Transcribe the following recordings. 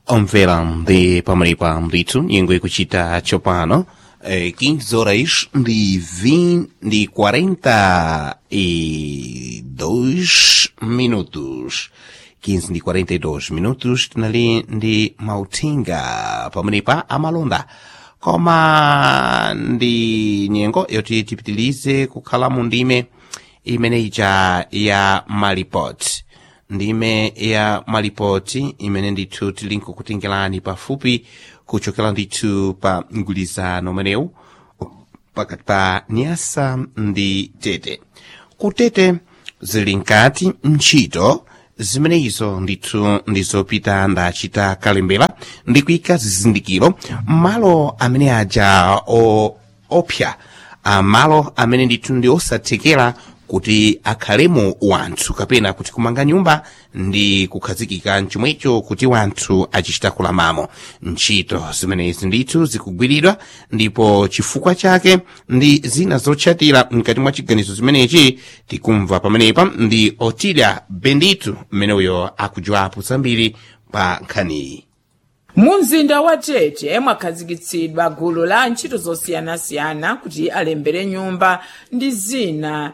omvera ndi pamalipa ndithu nyengo ikuchita tsopano eh, 15 horas ndi 20 ndi 42 minutos 15 ndi 42 minutos tinali ndi mauthenga pamalipa amalonda koma ndi nyengo yoti tipitilize kukhala mu ndime imene ija ya malipoti ndime ya malipoti imene ndithu tili nkukutengerani pafupi kuchokera ndithu pa mgwirizano umenewu pakati pa nyasa ndi tete kutete zili nkati ntchito zimeneyizo ndithu ndizopita ndachita kalembera ndi kuyika zizindikiro malo amene aja o- opsa amalo amene ndithu ndi osathekera kuti akhalemo wanthu kapena kuti kumanga nyumba ndi kukhazikika mchomwecho kuti wanthu achichita kulamamo ntchito zimenezi ndithu zikugwiridwa ndipo chifukwa chake ndi zina zotchatira mkati mwa chiganizo zimenechi tikumva pamenepa ndi otilia benditu mmeneuyo akudziwapo zambiri pa nkhaniyi mu mzinda wa tete mwakhazikitsidwa gulu la ntchito zosiyanasiyana kuti alembere nyumba ndi zina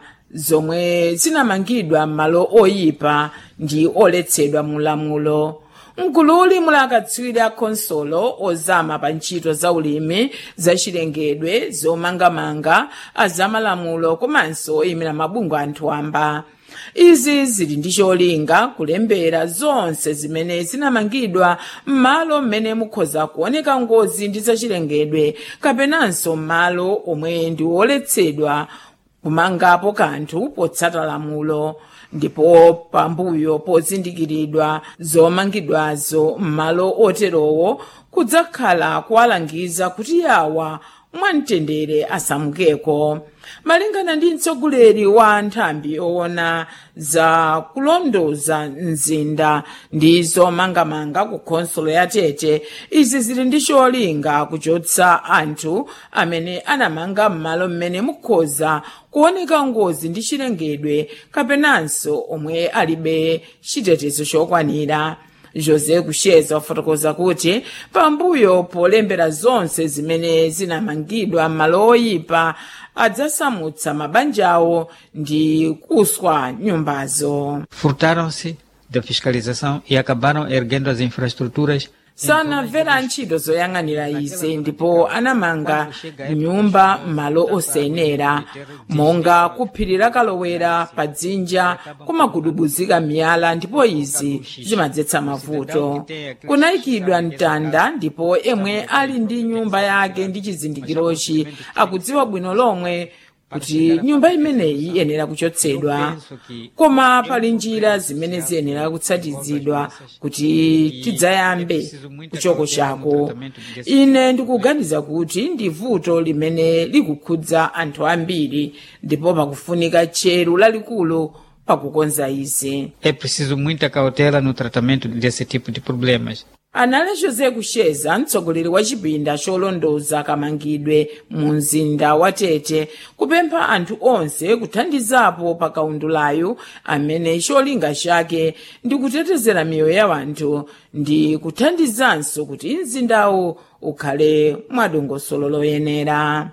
zomwe zinamangidwa m'malo oyipa ndi oletsedwa mu lamulo mgululi muli akatswiri a khonsolo ozama pa ntchito za ulimi zachilengedwe zomangamanga azamalamulo komanso oyimira mabungwe anthu amba izi zili ndi cholinga kulembera zonse zimene zinamangidwa m'malo mmene mukhoza kuoneka ngozi ndi zachilengedwe kapenanso m'malo omwe ndi oletsedwa kumangapo kanthu potsata lamulo ndipo pambuyo pozindikiridwa zomangidwazo m'malo oterowo kudzakhala kuwalangiza kuti yawa mwamtendere asamukeko malingana ndi mtsogoleri wa nthambi owona za kulondoza mzinda ndi zomangamanga ku khonsolo ya tete izi zili ndi cholinga kuchotsa anthu amene anamanga m'malo mmene mukhoza kuoneka ngozi ndi chilengedwe kapenanso omwe alibe chitetezo chokwanira jose kusheza wafotokoza kuti pambuyo polembera zonse zimene zinamangidwa m'malo oyipa adzasamutsa mabanjawo ndi kuswa nyumbazo furtaram-se da fiscalização e acabaram erguendo as infraestruturas sanamvera ntchito zoyang'anira izi ndipo anamanga nyumba m'malo osayenera monga kuphirira kalowera pa dzinja kumagudubuzika miyala ndipo izi zimadzetsa mavuto kunayikidwa mtanda ndipo emwe ali ndi nyumba yake ndi chizindikirochi akudziwa bwino lomwe kuti nyumba imeneyi iyenera kuchotsedwa koma pali njira zimene ziyenera kutsatizidwa kuti tidzayambe kuchoko chako ine ndikuganiza kuti ndi vuto limene likukhudza anthu ambiri ndipo pakufunika tcheru lalikulu pakukonza izi é preciso muita cautela no tratamento desse tipo de problemas anali jose kusheza mtsogoleri wa chipinda cholondoza kamangidwe mu mzinda wa tete kupempha anthu onse kuthandizapo pa kaundulayu amene cholinga chake ndi kutetezera miyoyo ya anthu ndi kuthandizanso kuti mzindawu ukhale mwadongosolo loyenera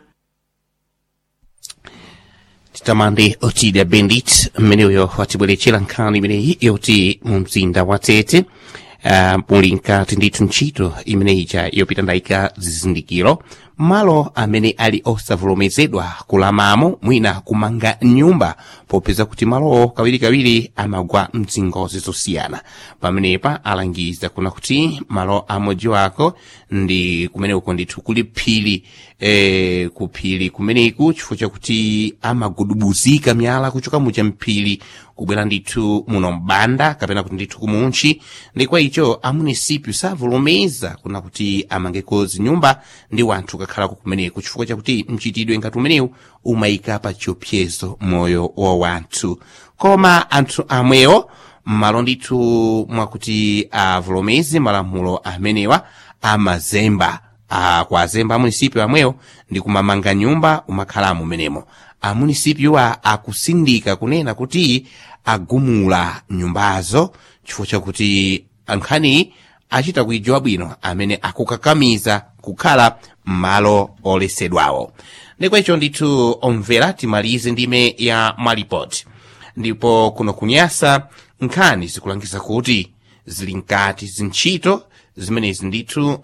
titamande otilia bendit mmeneyo watibwerechera nkhani imeneyi yoti mu mzinda wa tete uh, muli nkati ndithu ntchito imeneyija yopita ndayika zizindikiro malo amene ali osavomerezedwa kulamamo mwina kumanga nyumba popeza kuti malowo kawirikawiri amagwa mzingozi zosiyana pamenepa alangiza kuna kuti malo amodzi wako ndi kumeneko ndithu kuli phiri eh, kuphiri kumeneku chifukwa chakuti amagudubuzika miyala kuchoka mucha mphiri kubwera ndithu muno mbanda kapena kuti ndithu kumunchi ndi kwa icho amunisipyu savomereza kuna kuti amangeko zinyumba ndi wanthu kakhalako kumeneko chifukwa chakuti mchitidwe ngati umenewu umayika pa chiopsezo moyo wa wanthu koma anthu amwewo m'malo ndithu mwakuti avomereze malamulo amenewa amazemba akwazemba amunisipyu amwewo ndi kumamanga nyumba umakhalamo menemo amunisipyuwa akusindika kunena kuti agumula nyumbazo chifukwa chakuti nkhani achita kuijiwa bwino amene akukakamiza kukhala m'malo olesedwawo ndikwecho ndithu omvera timalize ndime ya malipoti ndipo kuno kunyasa nkhani zikulangiza kuti zili nkati zintchito zimenezi ndithu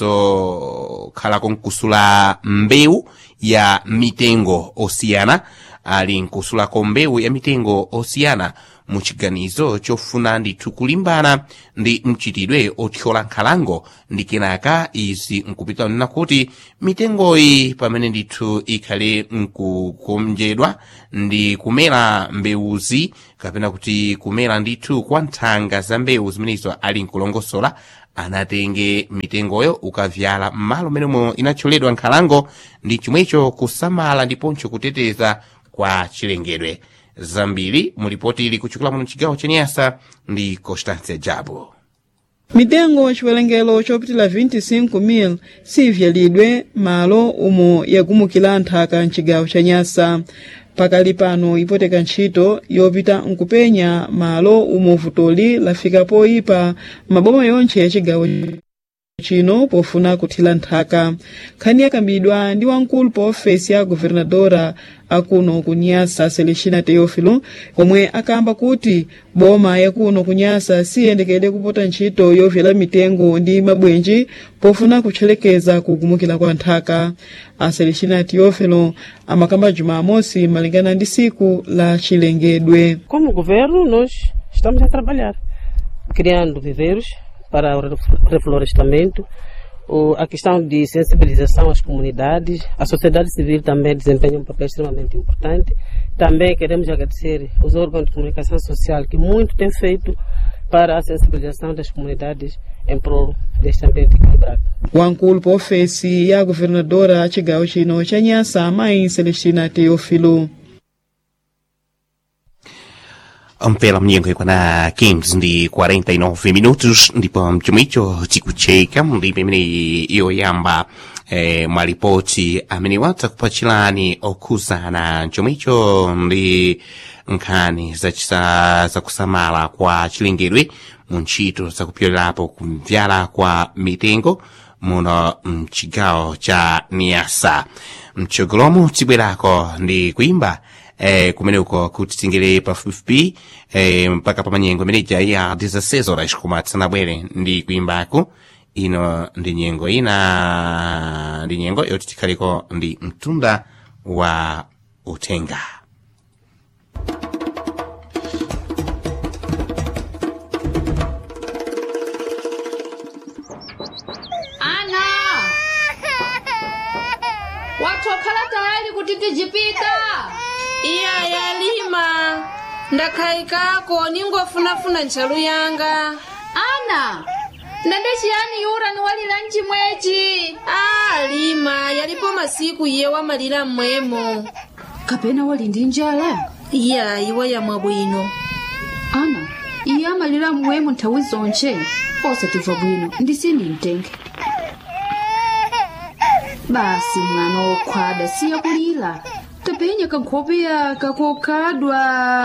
ndizokhalako nkusula mbewu ya mitengo osiyana ali nkusulako mbewu ya mitengo osiyana mu chiganizo chofuna ndithu kulimbana ndi mchitidwe othyola nkhalango ndi kenaka izi nkupita nena kuti mitengoyi pamene ndithu ikhale nkukonjedwa ndi kumera mbewuzi kapena kuti kumera ndithu kwa nthanga za mbewu zimenezo ali nkulongosola anatenge mitengoyo ukavyala m'malo menemo inathyoledwa nkhalango ndi chomwecho kusamala ndiponso kuteteza kwa chilengedwe zambiri mulipoti ili kuchokera muno chigawo chenyasa ndi constância jabo mitengo chiwerengero chopitila 25,000 sivyalidwe malo umo yagumukira nthaka mchigawo cha nyasa pakali pano ipoteka ntchito yopita nkupenya malo umo vutoli lafika poyipa maboma yonthe ya chigawo chino pofuna kuthira nthaka nkhani yakambidwa ndi wamkulu pa ofesi ya guvernadora akuno kunyasa celestina teofilo omwe akamba kuti boma yakuno kunyasa siyendekere kupota ntchito yovyala mitengo ndi mabwenji pofuna kutchelekeza kugumukira kwa nthaka a celestina teofilo amakamba jumamosi malingana ndi siku la chilengedwe Como governo, nós estamos a trabalhar, criando viveiros para o ref- reflorestamento, o- a questão de sensibilização às comunidades, a sociedade civil também desempenha um papel extremamente importante. Também queremos agradecer os órgãos de comunicação social que muito têm feito para a sensibilização das comunidades em prol deste ambiente equilibrado. wamkulu pa ofesi ya guvernadora a chigawo chino cha nyasa amayi celestina teofilo mpela mnyengo ikwana 15 ndi 49 minutos ndipo mchomwicho chikucheka ndi pamene yoyamba eh, malipoti amene watha kupachirani okhuzana mchomwicho ndi nkhani zachisa zakusamala kwa chilengedwe mu ntchito zakupyolerapo kumvyala kwa mitengo muno mchigawo cha niasa mchogolomo tibwerako ndi kuimba eh, kumeneko kuti tingere pafupifupi eh, mpaka pamanyengo imeneja ya 16 horas koma tisanabwere ndi kuimbako ino ndi nyengo ina ndi nyengo yoti tikhaliko ndi mtunda wa utenga ana watokhala tayari kuti tijipita iya yalima ndakhayikako ningofunafuna ntchalu yanga ana ndende chiyani yura niwalira mchimwechi a lima yalipo masiku iye wamalira mmwemo kapena wali ndi njala iya iwa yamwa bwino ana iye amalira mmwemo nthawi zonche osatimva bwino ndisini mtenge basi mwana wokhwada siya kulira tapenya kankhope yaka kokhadwa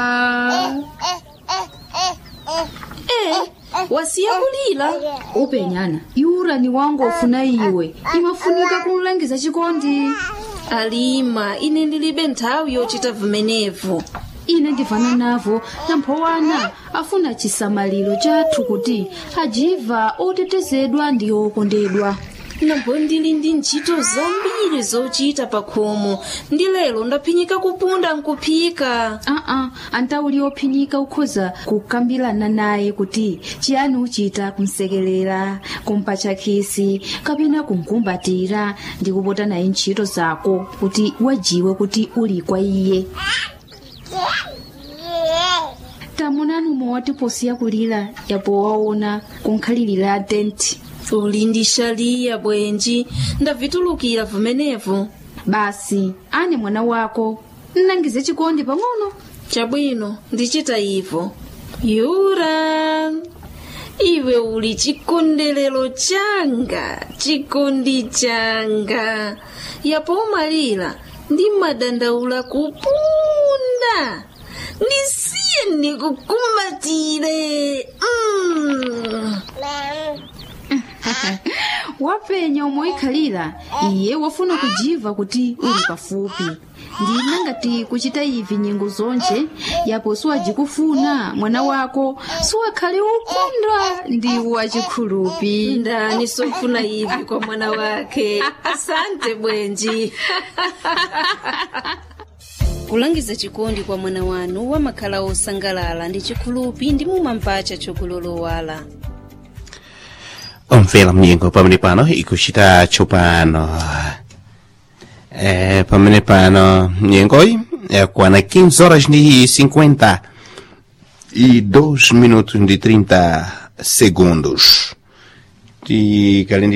e wasiya kulira upenyana yura ni wangu ofuna iwe imafunika kumlangiza chikondi alima ine ndilibe nthawi yochita vimenevo ine ndivana navo namphowana afuna chisamaliro chathu kuti ajiva otetezedwa ndi okondedwa nambo ndili ndi ntchito zambiri zochita pa khomo ndi lero ndaphinyika kupunda nkuphika aa antauli ophinyika ukhoza kukambirana naye kuti chiyani uchita kumsekelera kumpatcha khisi kapena kumkumbatira ndi kupota naye ntchito zako kuti wajiwe kuti uli kwa iye tamunani umwe watiposiya kulira yapo waona kunkhalirira tenti uli ndi shaliya bwenji ndavitulukira vimenevo basi ane mwana wako nnangize chikondi pang'ono chabwino ndichita ivo yura iwe uli chikondelero changa chikondi changa yapo umalira ndi madandaula kupunda ndisiye ndikukumbatire mm. wapenya umoikhalira iye wafuna kujiva kuti uli pafupi ndina ngati kuchita ivi nyengo zonje yapo siwajikufuna mwana wako siwakhale ukondwa ndi wachikhulupi ndani sofuna ivi kwa mwana wake asante bwenji kulangiza chikondi kwa mwana wanu wamakhala osangalala ndi chikhulupi ndi mumampacha chokulolowala omvera mnyengo pamene pano ikuchita tsopano eh, pamene pano mnyengoyi yakwana 15 horas ndi 50 e 2 minutos de 30 segundos tikali ndi